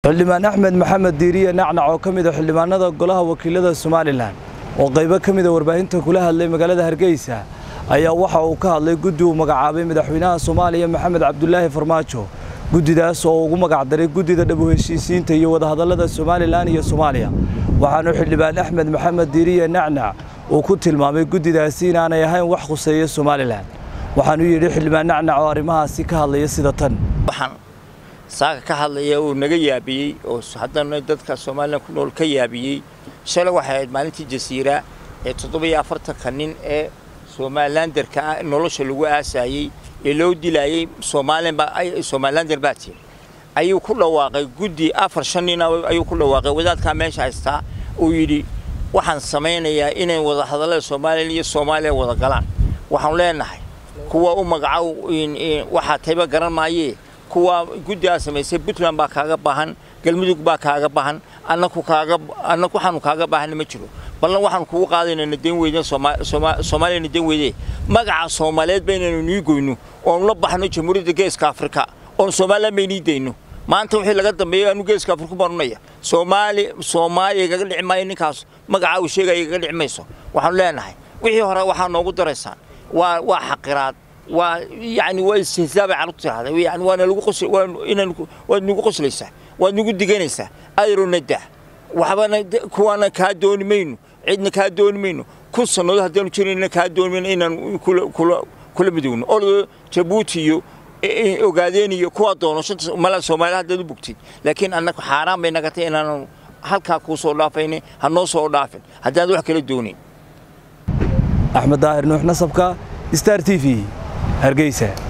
xildhibaan axmed maxamed diiriye nacnac oo ka mid a xildhibaanada golaha wakiilada somalilan oo qaybo ka mida warbaahinta kula hadlay magaalada hargeysa ayaa waxa uu ka hadlay guddi uu magacaabay madaxweynaha soomaaliya maxamed cabdulaahi farmaajo guddidaas oo ugu magacdaray guddida dhab u heshiisiinta iyo wadahadallada somalilan iyo soomaaliya waxaanu xildhibaan axmed maxamed diiriye nacnac uu ku tilmaamay guddidaasi inaanay ahayn wax khuseeya somalilan waxaanu yidhi xildhibaan nacnac oo arrimahaasi ka hadlaya sida tan waxaan saaka ka hadlaya uu naga yaabiyey oo haddana dadka somalilan ku nool ka yaabiyey shalay waxay ahayd maalintii jasiira ee toddoba-iyo afartanka nin ee somalilanderka ah nolosha lagu aasaayey ee loo dilaayey somalilander baa tiri ayuu ku dhawaaqay guddi afar shan nin ayuu ku dhawaaqay wadaadkaa meesha haystaa uu yidhi waxaan samaynayaa inay wada hadallada somalilan iyo soomaaliya wada galaan waxaanu leenahay kuwa u magacow waxaa tayba garan maayee kuwa guddigaa samaysay puntland baa kaaga baahan galmudug baa kaaga baahan annaku kaaga annaku waxaanu kaaga baahanna ma jiro ballan waxaanu kugu qaadayna nadan weyne soomaaliya nadan weyde magaca soomaaliyeed baynaynu nii goyno oonu la baxno jamhuuriyadda geeska afrika oonu somalilan baynii dayno maanta wixii laga dambeeyey anu geeska afriku baanunaya soomaali soomaaliya igaga dhici maayo ninkaas magaca uu sheegaya igaga dhici mayso waxaanu leenahay wixii hore waxaa noogu daraysaan waa waa xaqiraad waa yani waa istihzaabay carruurtu tirahda yani waana lagu qos inaan waad nagu qoslaysaa waad nagu diganaysaa ayrona dah waxbana kuwaana kaa dooni mayno cidna kaa dooni mayno kun sannadood haddaanu jirayna kaa dooni mayno inaan kula kula kula midowno ordo jabuuti iyo ogaadeen iyo kuwa doono shanta mala soomaaliya haddaad u bogtid laakiin annaga xaaraan bay nagatay inaanu halkaa kuu soo dhaafayna ha noo soo dhaafin haddaad wax kala doonin axmed daahir nuux nasabka star t v hargeysa